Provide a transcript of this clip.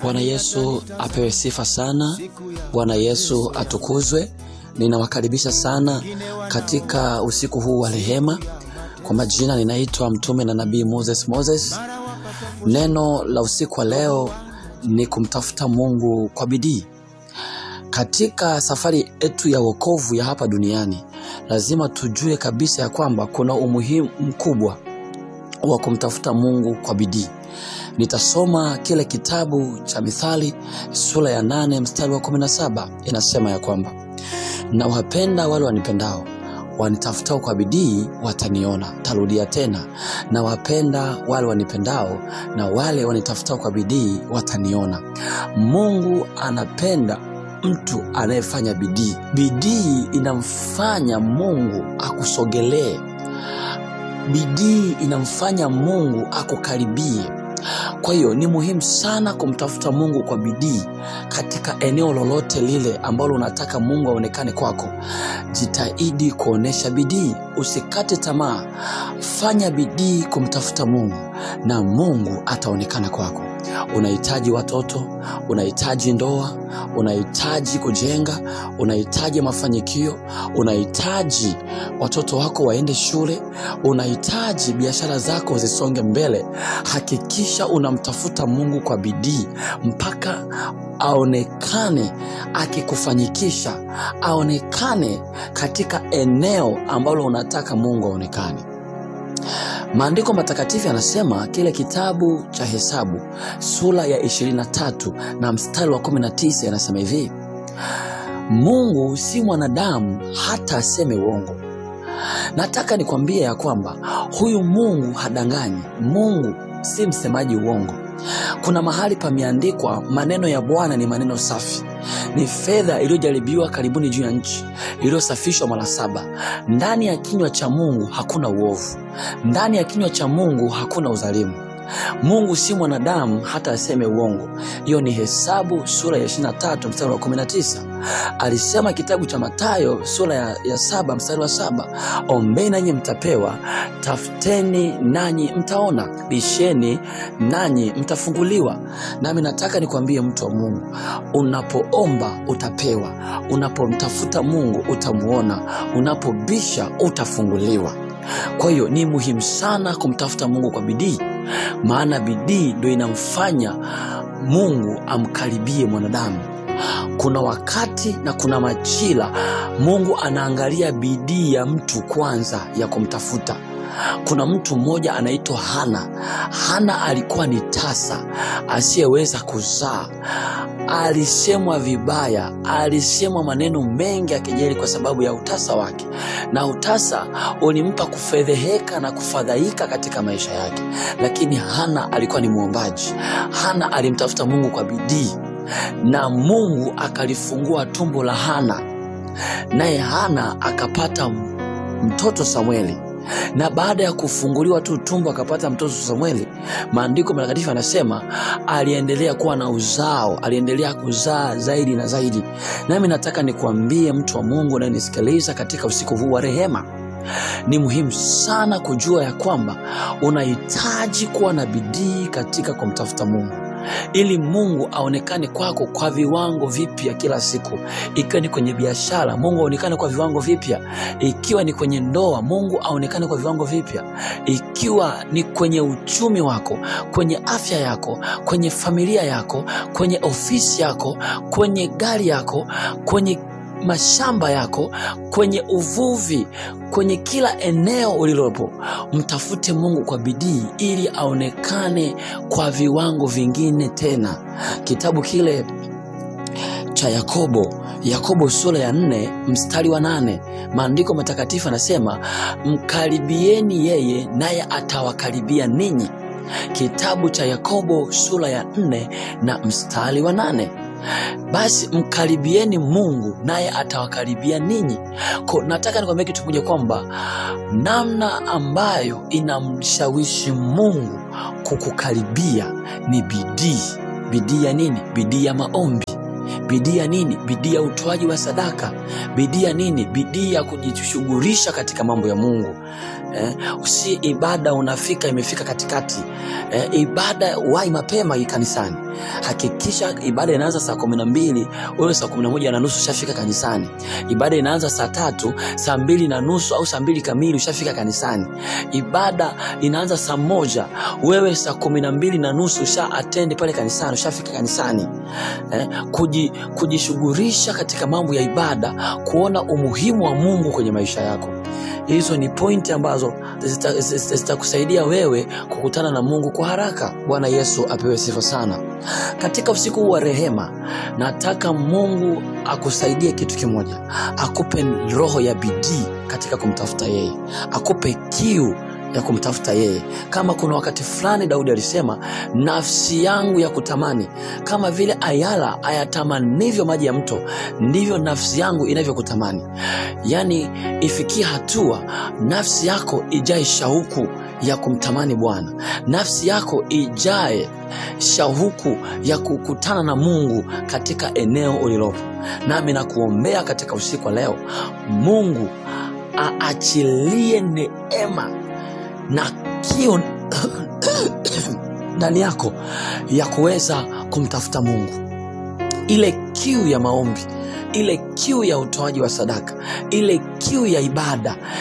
Bwana Yesu apewe sifa sana. Bwana Yesu atukuzwe. Ninawakaribisha sana katika usiku huu wa rehema. Kwa majina ninaitwa mtume na nabii Moses Moses. Neno la usiku wa leo ni kumtafuta Mungu kwa bidii. Katika safari yetu ya wokovu ya hapa duniani, lazima tujue kabisa ya kwamba kuna umuhimu mkubwa wa kumtafuta Mungu kwa bidii. Nitasoma kile kitabu cha Mithali sura ya nane mstari wa kumi na saba inasema ya kwamba na wapenda wale wanipendao, wanitafutao kwa bidii wataniona. Tarudia tena, na wapenda wale wanipendao, na wale wanitafutao kwa bidii wataniona. Mungu anapenda mtu anayefanya bidii. Bidii inamfanya Mungu akusogelee. Bidii inamfanya Mungu akukaribie. Kwa hiyo ni muhimu sana kumtafuta Mungu kwa bidii katika eneo lolote lile ambalo unataka Mungu aonekane kwako. Jitahidi kuonesha bidii, usikate tamaa. Fanya bidii kumtafuta Mungu na Mungu ataonekana kwako. Unahitaji watoto, unahitaji ndoa, unahitaji kujenga, unahitaji mafanikio, unahitaji watoto wako waende shule, unahitaji biashara zako zisonge mbele. Hakikisha unamtafuta Mungu kwa bidii mpaka aonekane akikufanyikisha, aonekane katika eneo ambalo unataka Mungu aonekane. Maandiko matakatifu yanasema kile kitabu cha Hesabu sura ya 23 na mstari wa 19 yanasema hivi: Mungu si mwanadamu hata aseme uongo. Nataka nikwambie ya kwamba huyu Mungu hadanganyi. Mungu si msemaji uongo. Kuna mahali pameandikwa, maneno ya Bwana ni maneno safi, ni fedha iliyojaribiwa karibuni juu ya nchi, iliyosafishwa mara saba. Ndani ya kinywa cha Mungu hakuna uovu, ndani ya kinywa cha Mungu hakuna udhalimu. Mungu si mwanadamu hata aseme uongo. Hiyo ni Hesabu sura ya 23 mstari wa 19. Alisema kitabu cha Mathayo sura ya, ya saba mstari wa saba ombeni nanyi mtapewa, tafuteni nanyi mtaona, bisheni nanyi mtafunguliwa. Nami nataka nikwambie mtu wa Mungu, unapoomba utapewa, unapomtafuta Mungu utamuona, unapobisha utafunguliwa. Kwa hiyo ni muhimu sana kumtafuta Mungu kwa bidii, maana bidii ndio inamfanya Mungu amkaribie mwanadamu. Kuna wakati na kuna majira Mungu anaangalia bidii ya mtu kwanza ya kumtafuta. Kuna mtu mmoja anaitwa Hana. Hana alikuwa ni tasa asiyeweza kuzaa, alisemwa vibaya, alisemwa maneno mengi ya kejeli kwa sababu ya utasa wake, na utasa ulimpa kufedheheka na kufadhaika katika maisha yake. Lakini Hana alikuwa ni mwombaji. Hana alimtafuta Mungu kwa bidii na Mungu akalifungua tumbo la Hana, naye Hana akapata mtoto Samueli na baada ya kufunguliwa tu tumbo akapata mtoto Samueli, maandiko matakatifu yanasema aliendelea kuwa na uzao, aliendelea kuzaa zaidi na zaidi. Nami nataka nikuambie mtu wa Mungu unayenisikiliza katika usiku huu wa rehema, ni muhimu sana kujua ya kwamba unahitaji kuwa na bidii katika kumtafuta Mungu ili Mungu aonekane kwako kwa viwango vipya kila siku. Ikiwa ni kwenye biashara, Mungu aonekane kwa viwango vipya. Ikiwa ni kwenye ndoa, Mungu aonekane kwa viwango vipya. Ikiwa ni kwenye uchumi wako, kwenye afya yako, kwenye familia yako, kwenye ofisi yako, kwenye gari yako, kwenye mashamba yako, kwenye uvuvi, kwenye kila eneo ulilopo, mtafute Mungu kwa bidii ili aonekane kwa viwango vingine tena. Kitabu kile cha Yakobo, Yakobo sura ya nne mstari wa nane maandiko matakatifu anasema mkaribieni yeye, naye atawakaribia ninyi. Kitabu cha Yakobo sura ya nne na mstari wa nane. Basi mkaribieni Mungu naye atawakaribia ninyi. Ko, nataka nikwambia kitu kimoja kwamba namna ambayo inamshawishi Mungu kukukaribia ni bidii. Bidii ya nini? Bidii ya maombi. Bidii ya nini? Bidii ya utoaji wa sadaka. Bidii ya nini? Bidii ya kujishughulisha katika mambo ya Mungu. eh, si ibada unafika imefika katikati eh, ibada wai mapema hii kanisani hakikisha ibada inaanza saa kumi na mbili wewe saa kumi na moja na nusu ushafika kanisani ibada inaanza saa tatu saa mbili na nusu au saa mbili kamili ushafika kanisani ibada inaanza saa moja wewe saa kumi na mbili na nusu usha atendi pale kanisani ushafika kanisani eh, kuji, kujishughulisha katika mambo ya ibada kuona umuhimu wa mungu kwenye maisha yako hizo ni pointi ambazo zita- zita- zitakusaidia wewe kukutana na mungu kwa haraka bwana yesu apewe sifa sana katika usiku huu wa rehema nataka mungu akusaidie kitu kimoja akupe roho ya bidii katika kumtafuta yeye akupe kiu ya kumtafuta yeye kama kuna wakati fulani daudi alisema nafsi yangu ya kutamani kama vile ayala ayatamanivyo maji ya mto ndivyo nafsi yangu inavyokutamani yaani ifikie hatua nafsi yako ijae shauku ya kumtamani bwana nafsi yako ijae shauku ya kukutana na mungu katika eneo ulilopo nami nakuombea katika usiku wa leo mungu aachilie neema na kiu ndani yako ya kuweza kumtafuta mungu ile kiu ya maombi ile kiu ya utoaji wa sadaka ile kiu ya ibada